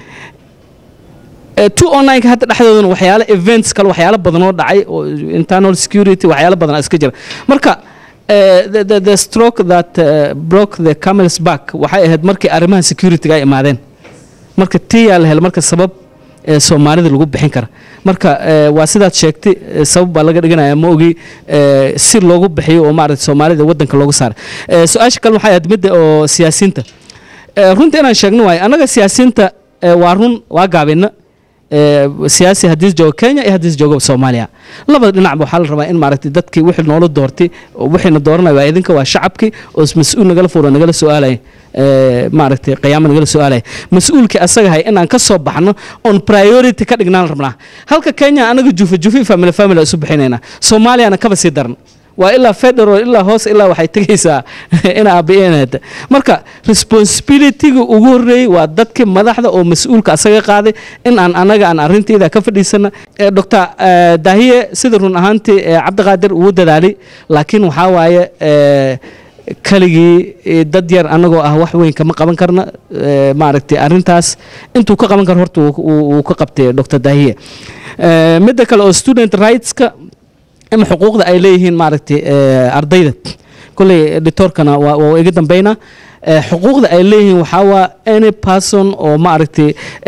Eh, 209 hadda dhexdoodana waxyaalo events kale waxyaalo badan oo dhacay oo internal security waxyaalo badan iska jira marka eh, the, the, the stroke that uh, broke the camel's back waxay ahayd markii arrimaha security-ga ay imaadeen marka tiyaa la helo marka sabab ee soomaalida lagu bixin kara marka eh, waa sidaad sheegtay eh, sabab baa laga dhiganaya ma ogi eh, si loogu bixiyo oo maaragtay soomaalida waddanka loogu saara Eh, su-aasha kale waxay ahayd midda oo siyaasiyiinta Eh, runta inaan sheegno waayo annaga siyaasiyiinta eh, waa run waa gaabina ee, siyaasi haddii joogo kenya iyo haddii joogo soomaaliya labada dhinacba waxaa la rabaa in maaragtay dadkii wixii noola doortay oo wixiina dooranaya waa idinka waa shacabkii oo mas-uul nagala fuuro nagala su-aalaya ee, maaragtay qiyaamo nagala su-aalaya mas-uulkii asaga hay inaan ka soo baxno on priority ka dhignaan rabnaa halka kenya anaga jufa jufi family family isu bixinaynaa soomaaliyana kaba sii daran waa ilaa federal ilaa hoos ilaa waxay tegaysaa ina aabi'eeneeda marka responsibilityga ugu horreeyey waa dadkii madaxda oo mas-uulka asaga qaaday in aan anaga aan arrinteeda ka fadhiisana doctor eh, daahiye sida run ahaantii eh, cabdiqaadir uu dadaalay laakiin waxaa waaye eh, kaligii eh, dad yar anagoo ah wax weyn kama qaban karna eh, maaragtay arrintaas intuu ka qaban karo horta wuu- wuu wuu ka qabtay doctor daahiye Eh, midda kale oo student rightska ama xuquuqda ay leeyihiin maaragtay eh, ardayda kolley editorkana waa waa iga dambeynaa Eh, xuquuqda ay leeyihiin waxaa waa any person oo maaragtay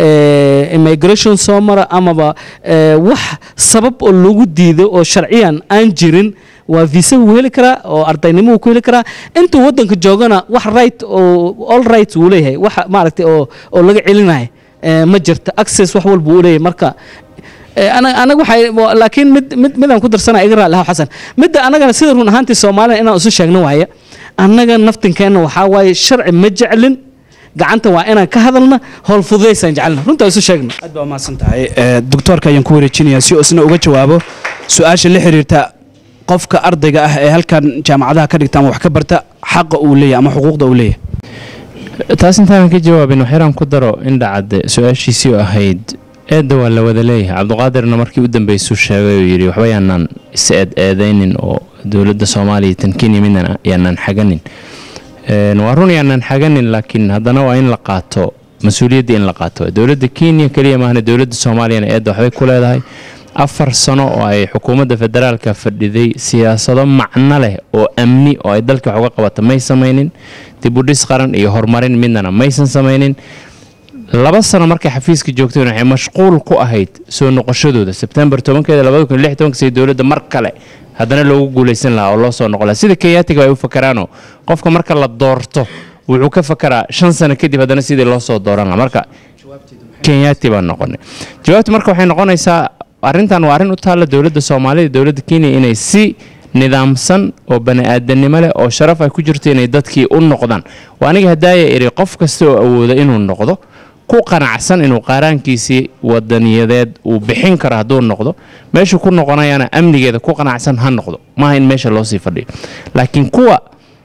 eh, immigration soo mara amaba eh, wax sabab oo lagu diido oo sharciyan aan jirin waa visa wuu heli karaa oo ardaynimo wuu ku heli karaa intuu waddanka joogana wax right oo all right wuu leeyahay wax maaragtay oo oo laga celinayo eh, ma jirta access wax walba uu leeyahay marka Eh, ana- anaga waxay wa- laakiin mid mid midaan ku darsanaa iga raali xasan midda anagana sida run ahaantii soomaalida inaan isu sheegno waaye annaga naftinkeenna waxaa waaye sharci ma jeclin gacanta waa inaan ka hadalna howl fududaysaan jecelna runtaa isu sheegno aad baa umahadsan tahay Eh, doctoorka ayaan ku wareejinayaa si uu isna uga jawaabo su-aasha la xiriirta qofka ardayga ah ee halkan jaamacadaha ka dhigta ama wax ka barta xaqa uu leeyahay ama xuquuqda uu leeyahay taas intaanan ka jawaabin waxyaraan ku daro indhacadde su-aashiisii oo ahayd eedda waa la wada leeyahay cabdiqaadirna markii u dambeysuu sheegay oo yidhi waxba yaanaan is eed eedaynin oo dowladda soomaaliya tan kenya midna yaanaan xaganin Een, waa run yaanaan xaganin laakiin haddana waa in la qaato mas-uuliyadda in la qaato dowladda kenya keliya maahna dowladda soomaaliyana eedda waxbay ku leedahay afar sano oo ay xukuumadda federaalka fadhiday siyaasado macno leh oo amni oo ay dalka wax uga qabata may samaynin dib u dhis qaran iyo horumarin midnana maysan samaynin laba sano markay xafiiska joogteen waxay mashquul ku ahayd soo noqoshadooda sebtembar tobankeeda labada kun lix tobanka sida dowladda mar kale haddana loogu guulaysan lahaa oo loo soo noqon lahaa sida kenyaatiga ay u fakaraanoo qofka marka la doorto wuxuu ka fakaraa shan sano kadib haddana sidii loo soo dooran lahaa marka kenyaati baan noqonay jawaabtu marka waxay noqonaysaa arrintan waa arrin u taalla dowladda soomaalida dowladda kenya inay si nidaamsan oo bani-aadanimo leh oo sharaf ay ku jirto inay dadkii u noqdaan waa aniga hadaaya iri qof kasta oo awooda inuu noqdo ku qanacsan inuu qaaraankiisii wadaniyadeed uu bixin karo hadduu noqdo meeshuu ku noqonayana amnigeeda ku qanacsan ha noqdo maaha in meesha loosii fadhiyo laakiin kuwa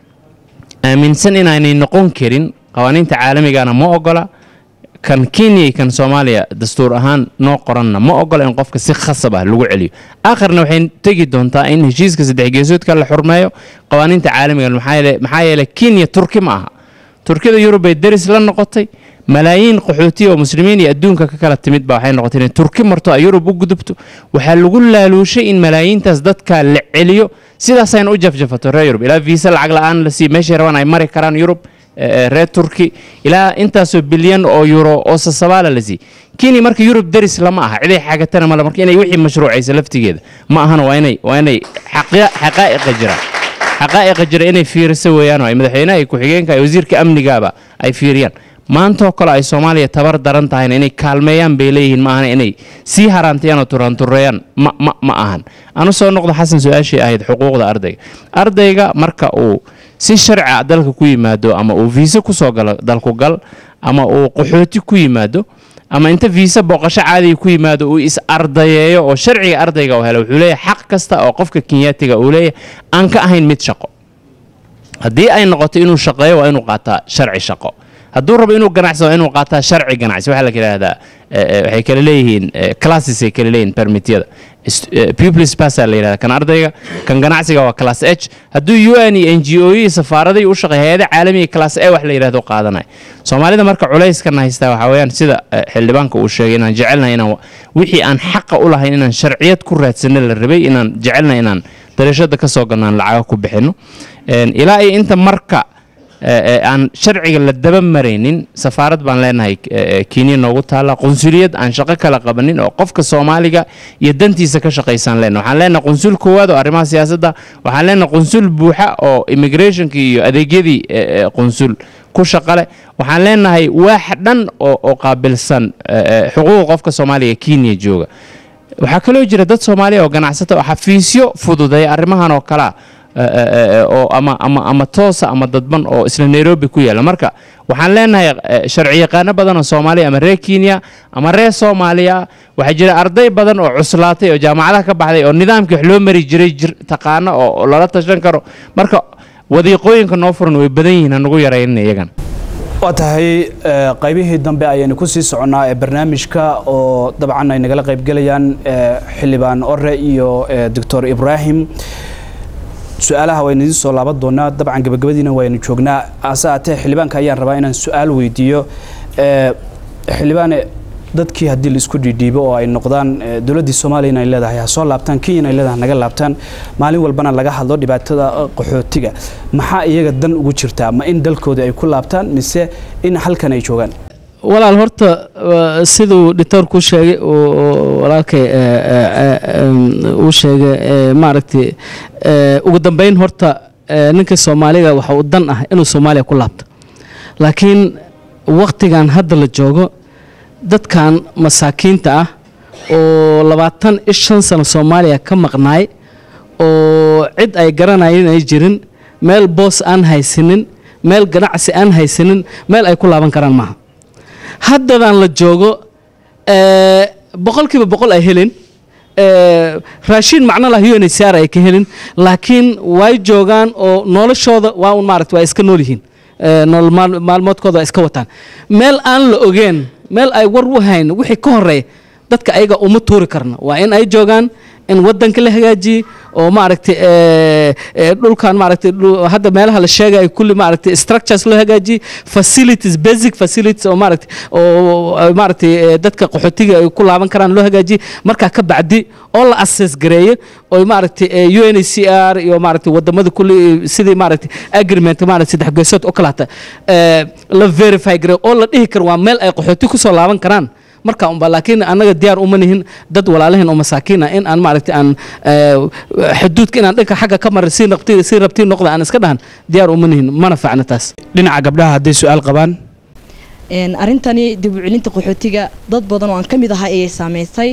aaminsan inaanay noqon karin qawaaniinta caalamigana ma ogola kan kenya iyo kan soomaaliya dastuur ahaan noo qoranna ma ogola in qofka si khasab ah lagu celiyo aakhirna waxay tegi doontaa in heshiiska saddex geesoodka la xurmeeyo qawaaniinta caalamiga maxaa yeele- maxaa yeelay kenya turki ma aha turkida yurub bay deris la noqotay malaayiin qaxootiya oo muslimiin iyo adduunka ka kala timid ba waxay noqotay inay turki marto ay yurub u gudubto waxaa lagu laaluushay in malaayiintaas dadka la celiyo sidaasayna u jafjafato reer yurub ilaa viisa lacag la-aan la siiyo meeshay rabaan ay mari karaan yurub reer turki ilaa intaasoo bilyan oo euro oo sasabaala la siiy kenya marka yurub daris lama aha ciday xagatana male marka inay wixii mashruucaysa laftigeeda ma ahana waa inay waa inay xaqaa'iqa jiraan xaqaa'iqa jira inay fiiriso weeyaan oo ay madaxweynaha iyo ku-xigeenka iyo wasiirka amnigaaba ay fiiriyaan maantoo kale ay soomaaliya tabar daran tahayna inay kaalmeeyaan bay leeyihiin ma ahana inay sii haraantayaan oo turantureeyaan ma ma ma ahan anu soo noqdo xasan su-aashii ahayd xuquuqda ardayga ardayga marka uu si sharcia dalka ku yimaado ama uu viisa kusoo galo dalku gal ama uu qaxooti ku yimaado ama inta viisa booqasho caadiga ku yimaado uu is ardayeeyo oo sharciga ardayga u helo wuxuu leeyahay xaq kasta oo qofka kenyaatiga uu leeyahay aan ka ahayn mid shaqo haddii ay noqoto inuu shaqeeyo waa inuu qaataa sharci shaqo hadduu rabo inuu ganacsado waa inuu qaataa sharci ganacsi waxaa la yidhaahdaa waxay kala leeyihiin classes ay kala leeyihiin permityada pupils passa la yidhahda kan ardayga kan ganacsiga waa class h hadduu u n iyo n g o iyo safaaraday u shaqeeya hay-ada caalamiga class a wax la yidhahdo qaadanaya soomaalida marka culeyskana haystaa waxaa weeyaan sida xildhibaanka uu sheegay inaan jecelnahay inaan wixii aan xaqa u lahayn inaan sharciyad ku raadsano la rabay inaan jecelnahay inaan dariishada ka soo galno aan lacaga ku bixino ilaa iyo inta marka aan sharciga la daba maraynin safaarad baan leenahay kenya noogu taalla qunsuliyad aan shaqo kala qabanin oo qofka soomaaliga iyo dantiisa ka shaqaysaan leenahay waxaan leenahay qunsul koowaad oo arrimaha siyaasadda waxaan leenahay qunsul buuxa oo immigrationka iyo adeegyadii qunsul ku shaqale waxaan leenahay waax dhan oo qaabilsan xuquuqa qofka soomaaliga kenya jooga waxaa kaloo jira dad soomaaliya oo ganacsata oo xafiisyo fududeeya arrimahan oo kalea oo ama ama ama toosa ama dadban oo isla nairobi ku yaalla marka waxaan leenahay sharci yaqaano badan oo soomaaliya ama reer kenya ama reer soomaaliya waxaa jira arday badan oo cuslaatay oo jaamacadaha ka baxday oo nidaamkii wax loo mari jiray taqaano oo lala tashan karo marka wadiiqooyinka noo furan way badan yihiin hanagu yaraynin iyagan waa tahay qaybihii dambe ayaynu ku sii soconnaa ee barnaamijka oo dabcan ay nagala qaybgelayaan xildhibaan ore iyo doctor ibraahim su-aalaha waynu idiin soo laaban doonaa dabcan gabagabadiina waynu joognaa hase haatee xildhibaanka ayaan rabaa inaan su-aal weydiiyo xildhibaane dadkii haddii laisku dhiidhiibo oo ay noqdaan dowladdii soomaaliya inay leedahay ha soo laabtaan kenya inay leedahay naga laabtaan maalin walbana laga hadlo dhibaatada qaxootiga maxaa iyaga dan ugu jirtaa ma in dalkoodii ay ku laabtaan mise in halkan ay joogaan walaal horta siduu dhitoorku sheegay walaalkay uu sheegay maaragtay ugu dambeyn horta ninka soomaaliga waxa uu dan ah inuu soomaaliya ku laabto laakiin waktigan hadda la joogo dadkan masaakiinta ah oo labaatan iyo shan sano soomaaliya ka maqnaay oo cid ay garanayeen ay jirin meel boos aan haysanin meel ganacsi aan haysanin meel ay ku laaban karaan maaha haddadan la joogo boqolkiiba boqol ay helin raashiin macno lah u n h r ay ka helin laakiin way joogaan oo noloshooda waa un maarata waa iska nool yihiin nolol maalmoodkooda waa iska wataan meel aan la ogeen meel ay war u hayn wixii ka horeeya dadka ayaga uma tuuri karna waa in ay joogaan in wadanka la hagaajiye oo maaragtay dhulkan maaragtay hadda meelaha la sheegaya kulli maaragtay structures loo hagaajiyey facilities basic facilities oo maaragtay oo maaragtay dadka qaxootiga ay ku laaban karaan loo hagaajiyey markaa ka bacdi oo la assess gareeyo oo maaragtay u n h c r iyo maaragtay wadamada kulli sidii maaragtay agreement maaragtay saddex geesood oo kalaata la verify gareeyo oo la dhihi karo waa meel ay qaxooti kusoo laaban karaan marka unba laakiin annaga diyaar uma nihin dad walaalahin oo masaakiin ah in aan maaragtay aan xuduudka inaan dhanka xagga ka marin si rabti si rabtii noqda aan iska dhahan diyaar uma nihin mana fiicna taas dhinaca gabdhaha hadday su-aal qabaan arrintani dib u celinta qaxootiga dad badan oo aan ka mid ahay ayay saameysay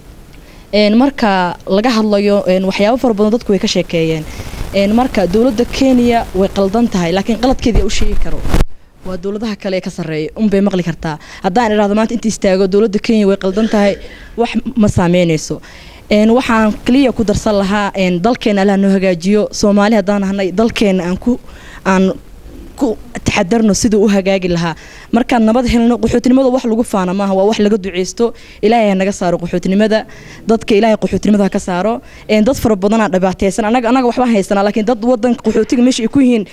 marka laga hadlayo waxyaabo fara badan dadku way ka sheekeeyeen marka dowladda kenya way qaldan tahay laakiin qaladkeedii u sheegi karo waa dowladaha kale ee ka sarreeya unbay maqli kartaa haddaan idhahdo maanta inta istaago dowladda kenya way qaldan tahay wax ma saameynayso waxaan kaliya ku darsan lahaa dalkeena allaha noo hagaajiyo soomaali haddaan ahnay dalkeena aan ku aan ku taxadarno siduu u hagaagi lahaa markaan nabad helno qaxootinimada wax lagu faana maaha waa wax laga duceysto ilaahay ha naga saaro qaxootinimada dadka ilaahay qaxootinimada ha ka saaro dad fara badanaa dhibaateysan anaga anaga waxbaan haysanaa laakiin dad wadanka qaxootiga meesha ay ku yihiin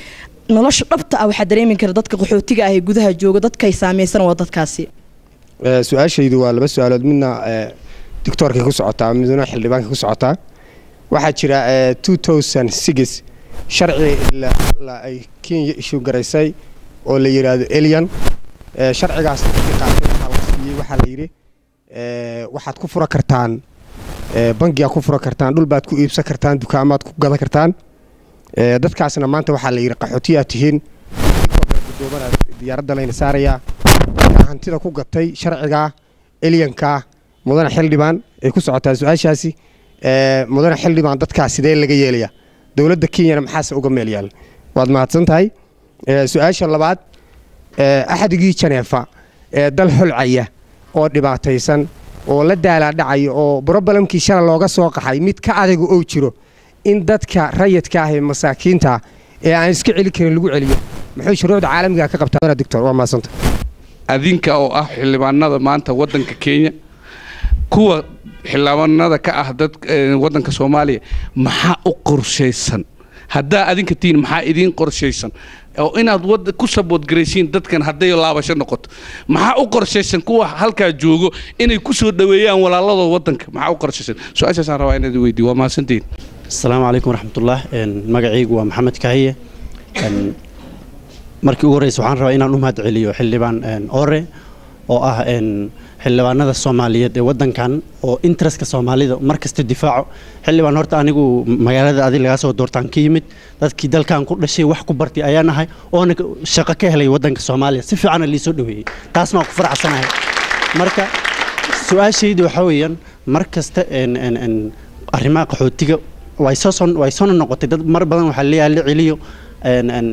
nolosha dhabta ah waxaa dareemi kara dadka qaxootiga ah ee gudaha jooga dadkay saameysan waa dadkaasi Ee, su-aashaydu waa laba su-aalood midna ee, doctoorkay ku socotaa midna xildhibaanka ku socotaa waxaa jira ee, 2006 sharci la, la ay kenya ishu garaysay oo la yidhaahdo elian Ee, sharcigaas dadkii qaatay waxaa la siiyey waxaa la yidhi ee, waxaad ku fura kartaan ee, bangiyaa ku fura kartaan dhul baad ku iibsan kartaan dukaamaad ku gadan kartaan Ee, dadkaasna maanta waxaa la yidhi qaxootiyaa tihiin gudoomanaa diyaaradda layna saarayaa markaa hantida ku gatay sharcigaa elyankaa mudane xildhibaan ay ku socotaa su-aashaasi ee, mudane xildhibaan dadkaa sidee laga yeelaya dowladda kenyana maxaase uga meel yaal waad mahadsan tahay Ee, su-aasha labaad ee, axadigii janeefa ee dal holcaya oo dhibaataysan oo la daalaadhacaya oo brobalemkii shala looga soo qaxay mid ka adaga oo jiro in dadka rayidka ah ee masaakiinta ah ee aan iska celi karin lagu celiyo muxuu shuruucda caalamiga ka qabtaa doctor waa mahadsanta adinka oo ah xildhibaanada maanta wadanka kenya kuwa xildhibaanada ka ah dad eh, wadanka soomaaliya maxaa u qorshaysan haddaa adinka tihiin maxaa idiin qorshaysan oo inaad wad ku saboodgaraysiin dadkan hadday laabasho noqoto maxaa u qorshaysan kuwa halkaa joogo inay ku soo dhoweeyaan walaaladooda wadanka maxaa u qorshaysan su-aashaasaan rabaa inaad weydiiyo waa mahadsantihiin asalaamu calaykum waraxmatullah Een, magacaygu waa maxamed kahiye Een, markii ugu horreysa waxaan rabaa inaan u mahad celiyo xildhibaan een, ore oo ah een, xildhibaanada soomaaliyeed ee wadankan oo interestka soomaalida mar kasta difaaco xildhibaan horta anigu magaalada adi lagaa soo doortaan ka yimid dadkii dalkan ku dhashay wax ku bartay ayaan ahay oona ka- shaqo ka helay wadanka soomaaliya si fiicana liisoo dhaweeyey taasna waan ku faraxsanahay marka su-aashaydu waxaa weeyaan mar kasta een, een, een, arrimaha qaxootiga way soo son way soo noqotay dad mar badan waxaa leeyahay la celiyo een, een,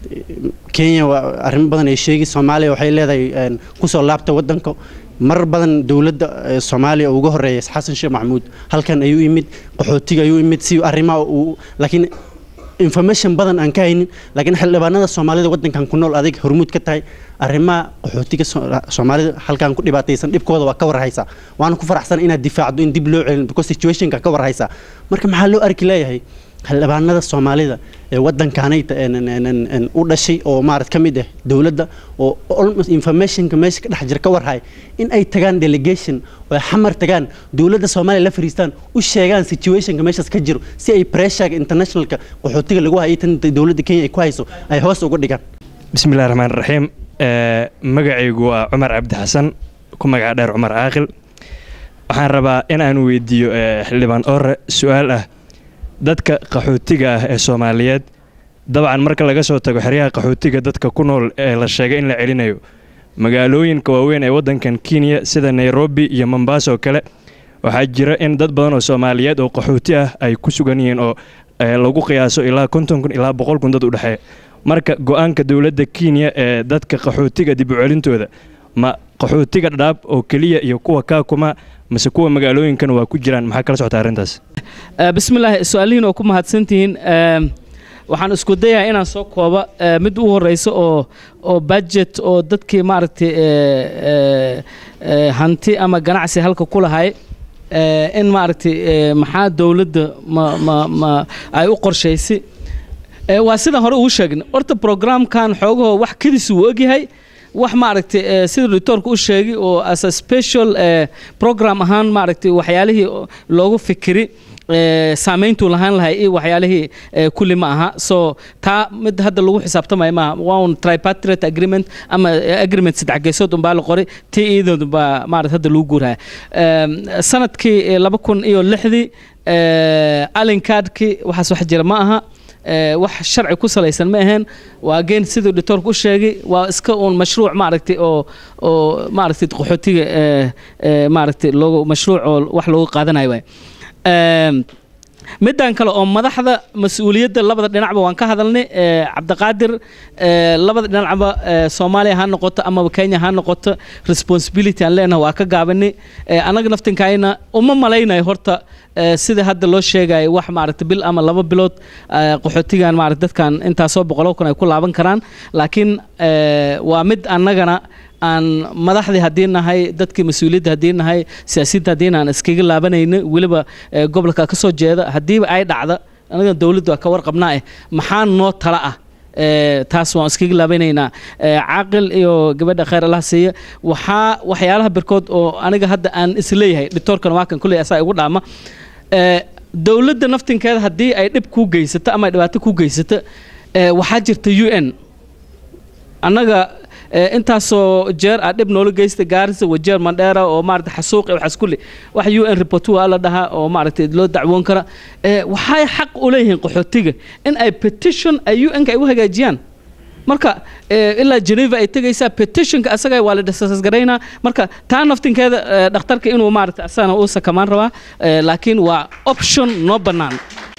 kenya waa arrimo badan ay sheegi soomaaliya waxay leedahay een, kusoo laabta wadanka mar badan dowladda eh, soomaaliya uga horeeya xasan sheekh maxamuud halkan ayuu yimid qaxootiga ayuu yimid si arrimaha uu laakiin information badan aan ka haynin laakiin xildhibaanada soomaalida wadankan ku nool adig hormuud ka tahay arrimaha qaxootiga So- soomaalida halkan ku dhibaataysan dhibkooda waa ka warhaysaa waana ku faraxsan inaad difaacdo in dib loo celin because situationka ka warhaysaa marka maxaa loo arki leeyahay xildhibaanada soomaalida ee wadankaanayta een- een- een- een u dhashay oo maarad ka mid ah dowladda oo almost informationka meesha ka dhex jira ka warhay in ay tagaan delegation oo ay xamar tagaan dowladda soomaaliya la fariistaan u sheegaan situationka meeshaas ka jiro si ay pressurega internationalka qaxootiga lagu hayay tan dowladda kenya ay ku hayso ay hoos uga dhigaan bismillahi raxmaan raxiim Ee, magacaygu waa cumar cabdi xasan ku magaca dheer cumar caaqil waxaan rabaa in aan weydiiyo ee, xildhibaan ore su-aal ah dadka qaxootiga ah ee soomaaliyeed dabcan marka laga soo tago xeryaha qaxootiga dadka ku nool ee la sheegay in la celinayo magaalooyinka waaweyn ee wadankan kenya sida nairobi iyo mombasa oo kale waxaa jira in dad badan oo soomaaliyeed oo qaxooti ah ay ku sugan yihiin oo ee, lagu qiyaaso ilaa konton kun ilaa boqol kun dad u dhexeeya marka go-aanka dowladda kenya ee dadka qaxootiga dib u celintooda ma qaxootiga dhadhaab oo keliya iyo kuwa kaakuma mase kuwa magaalooyinkana waa ku jiraan maxaa kala socota arrintaas Eh, bismillaahi su-aalihiin oo ku mahadsantihiin Eem, waxaan isku dayahay inaan soo kooba eh, mid u horeysa oo oo budget oo dadkii maaragtay eh, eh, eh, hanti ama ganacsi halka ku lahay eh, in maaragtay eh, maxaa dowladda ma ma ma ay u qorshaysay Eh, waa sidaan hore ugu sheegnay horta programkan xoogahoo wax kedis uu ogyahay wax maaragtay eh, sida doctorka u sheegay oo as a special eh, program ahaan maaragtay waxyaalihii oo loogu fikiri eh, saameyntuu lahaan lahay iyo waxyaalihii eh, kulli ma aha so taa mid hadda lagu xisaabtamayo maaha waa un tripartite agreement ama eh, agreement saddex geesood unbaa la qoray tii iyadood baa maarata hadda lagu guuraya Em, sanadkii eh, laba kun iyo lixdii eh, allen cardkii waxaas wax jira ma aha Eh, wax sharci ku salaysan ma ahayn waa geen siduu doctorku u sheegay waa iska uun mashruuc maaragtay oo oo maaragtay qaxootiga eh, eh, maaragtay loogu mashruuc oo wax loogu qaadanayo waay Em, middan kale oo madaxda mas-uuliyadda labada dhinacba waan ka hadalnay eh, cabdiqaadir eh, labada dhinacba eh, soomaaliya ha noqoto amaba kenya ha noqoto responsibility aan leenahay waa ka gaabanay Eh, annaga naftinkayna uma malaynayo horta eh, sida hadda loo sheegayo wax maaragta bil ama laba bilood eh, qaxootigan maaragta dadkan intaasoo boqolo kun ay ku laaban karaan laakiin eh, waa mid annagana aan madaxdii haddii nahay dadkii mas-uuliyadda haddii nahay siyaasiyadda haddii aan iskaga laabanayno weliba eh, gobolka ka soo jeeda haddiiba ay dhacda anaga dowladdu waa ka warqabnaa eh maxaa noo tala ah ee, taas waan iskaga laabanaynaa Ee, caaqil iyo gabadha khayr allah siiya waxaa waxyaalaha birkood oo aniga hadda aan isleeyahay dhitoorkan waa kan kulley asaa igu dhaama Ee, dowladda naftinkeeda haddii ay dhib kuu geysato ama ay dhibaato kuu geysato ee, waxaa jirta u n annaga ee, intaasoo jeer aa dhib noola geysta gaarisa wajeer mandheera oo maarata xasuuq iyo waxaas kulli wax u n report waa la dhahaa oo maaragtay loo dacwoon kara ee, waxay xaq u leeyihiin qaxootiga in ay petition ay u n-ka ay u hagaajiyaan marka ee, ilaa geneva ay tegaysaa petitionka asaga waa la disasgaraynaa marka taa naftinkeeda ee, dhakhtarka inuu maarata asagana uu sakamaan rabaa ee, laakiin waa option noo bannaan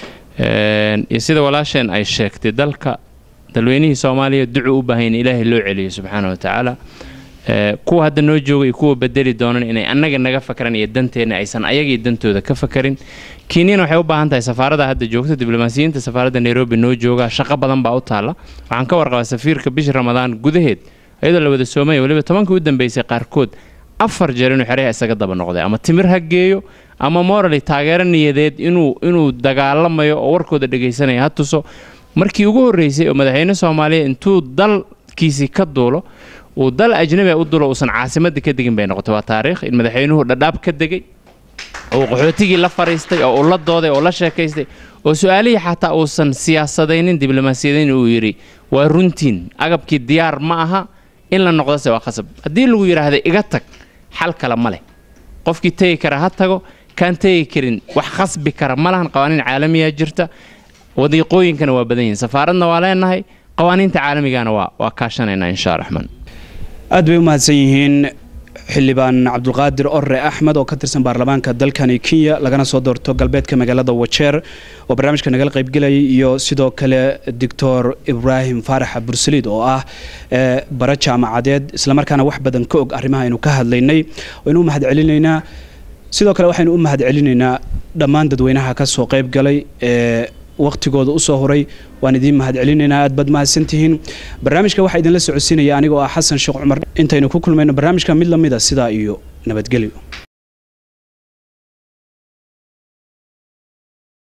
Een, iyo sida walaasheen ay sheegtay dalka dalweynihii soomaaliya ducu u baahan in ilaahay loo celiyo subxaana wa tacaala Ee, kuwa hadda noo jooga iyo kuwa bedeli doonan inay annaga naga fakaran iyo danteenna aysan ayagii dantooda ka fakarin kenyana waxay u baahan tahay safaarada hadda joogta diblomaasiyiinta safaaradda nairobi noo jooga shaqo badan baa u taalla waxaan ka warqabaa safiirka bishii ramadaan gudaheed iyadoo la wada soomaya weliba tobankii u dambeysay qaarkood afar jeer inuu xeryaha isaga daba noqday ama timir ha geeyo ama morally taageero niyadeed inuu inuu dagaalamayo oo warkooda dhegaysanaya ha tuso markii ugu horreysay oo madaxweyne soomaaliya intuu dalkiisii ka duulo uu dal ajnabi ah u dulo uusan caasimadda ka degin bay noqotay waa taariikh in madaxweynuhu dhadhaab ka degay oo uu qaxootigii la fariistay oo uu la dooday oo la sheekaystay oo su-aalihii xataa uusan siyaasadaynin diblomaasiyadayn uu yidhi waa runtiin agabkii diyaar ma aha in la noqdose waa khasab haddii lagu yidhaahda iga tag xal kale ma leh qofkii tegi kara ha tago kaan tegi karin wax khasbi kara ma lahan qawaaniin caalamiyaa jirta wadiiqooyinkana waa badan yihiin safaaradna waa leenahay qawaaniinta caalamigana waa waa kaashanaynaa insha raxmaan aad bay u mahadsan yihiin xildhibaan cabdulqaadir orre axmed oo ka tirsan baarlamaanka dalkani kenya lagana soo doorto galbeedka magaalada wajeer oo barnaamijka nagala qaybgelayay iyo sidoo kale doctor ibraahim faarax bursaliid oo ah ee, bara jaamacadeed islamarkaana wax badan ka og arrimaha aynu ka hadlaynay waynu u mahad celinaynaa sidoo kale waxaynu u mahad celinaynaa dhammaan dadweynaha ka soo qayb galay ee waqtigooda usoo horay waan idiin mahad celinaynaa aad baad mahadsantihiin barnaamijka waxaa idinla socodsiinaya anigoo ah xasan sheekh cumar intaynu ku kulmayno barnaamijka mid lamida sidaa iyo nabadgelyo